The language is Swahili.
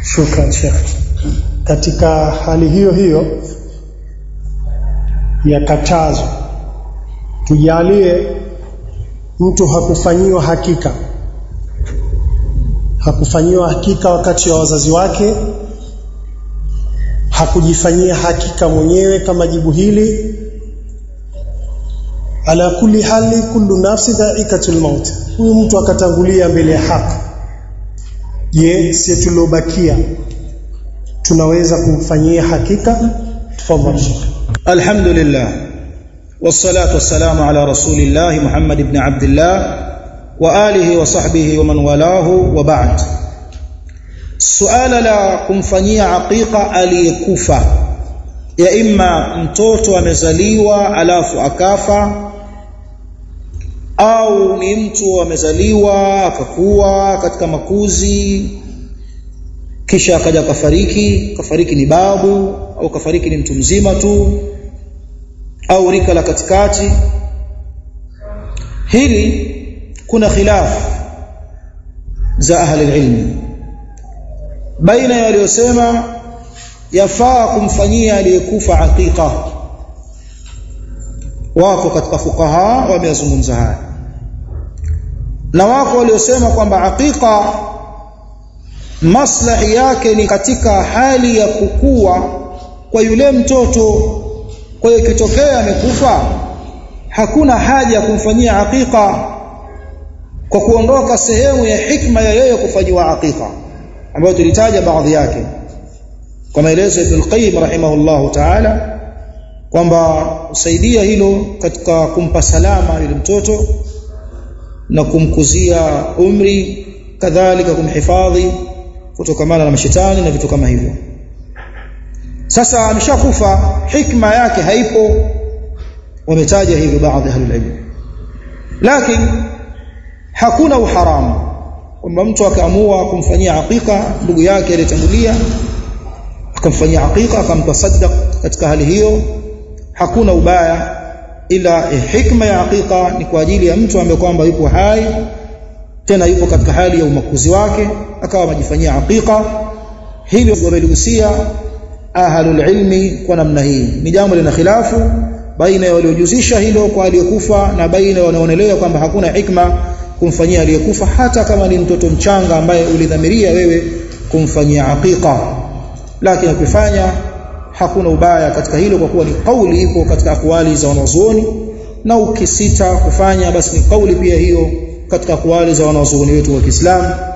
Shukran Sheikh. Katika hali hiyo hiyo ya katazo, tujalie mtu hakufanyiwa hakika, hakufanyiwa hakika wakati wa wazazi wake, hakujifanyia hakika mwenyewe kama jibu hili. Ala kulli hali, kullu nafsi dhaikatul maut, huyu mtu akatangulia mbele ya haki. Je, si tuliobakia tunaweza kumfanyia hakika? Tafadhali Sheikh. الحمد لله والصلاة والسلام على رسول الله محمد بن عبد الله وآله وصحبه ومن والاه وبعد suala la kumfanyia aqiqa aliyekufa ya imma mtoto amezaliwa alafu akafa au ni mtu amezaliwa akakuwa katika makuzi kisha akaja kafariki kafariki ni babu au kafariki ni mtu mzima tu au rika la katikati hili kuna khilaf za ahli ilmi baina ya waliosema yafaa kumfanyia aliyekufa aqiqa wako katika fuqaha wameyazungumza haya na wako waliosema kwamba aqiqa maslahi yake ni katika hali ya kukua kwa yule mtoto kwa hiyo ikitokea amekufa hakuna haja ya kumfanyia aqiqa kwa kuondoka sehemu ya hikma ya yeye kufanyiwa aqiqa ambayo tulitaja baadhi yake kwa maelezo ya Ibn Qayyim rahimahullahu ta'ala kwamba usaidia hilo katika kumpa salama yule mtoto na kumkuzia umri kadhalika kumhifadhi kutokamana na mashetani na vitu kama hivyo sasa ameshakufa hikma yake haipo wametaja hivyo baadhi ya ilmu lakini hakuna uharamu kwamba mtu akaamua kumfanyia aqiqa ndugu yake aliyetangulia akamfanyia aqiqa akamtasaddaq katika hali hiyo hakuna ubaya ila eh, hikma ya aqiqa ni kwa ajili ya mtu ambaye kwamba yupo hai tena yupo katika hali ya umakuzi wake akawa amejifanyia aqiqa hilo wameligusia ahlul ilmi kwa namna hii ni jambo lina khilafu baina ya waliojuzisha hilo kwa aliyekufa na baina ya wanaonelea kwamba hakuna hikma kumfanyia aliyekufa hata kama ni mtoto mchanga ambaye ulidhamiria wewe kumfanyia aqiqa lakini ukifanya hakuna ubaya katika hilo kwa kuwa ni kauli ipo katika akwali za wanazuoni na ukisita kufanya basi ni kauli pia hiyo katika akwali za wanazuoni wetu wa Kiislamu